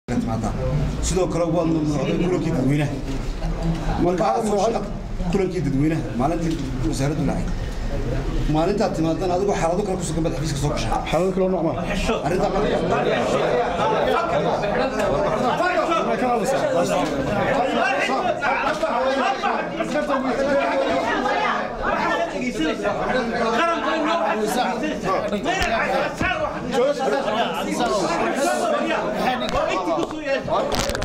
sidoo kale waa mamnuucday kulankii dadweynaha marka kulankii dadweynaha maalintii wasaaraddu dhacay maalintaad timaadaan adigoo xaalado kale kusugan baad xafiiska soo gashaa xaalad kale nooc ma arrintaa qaranka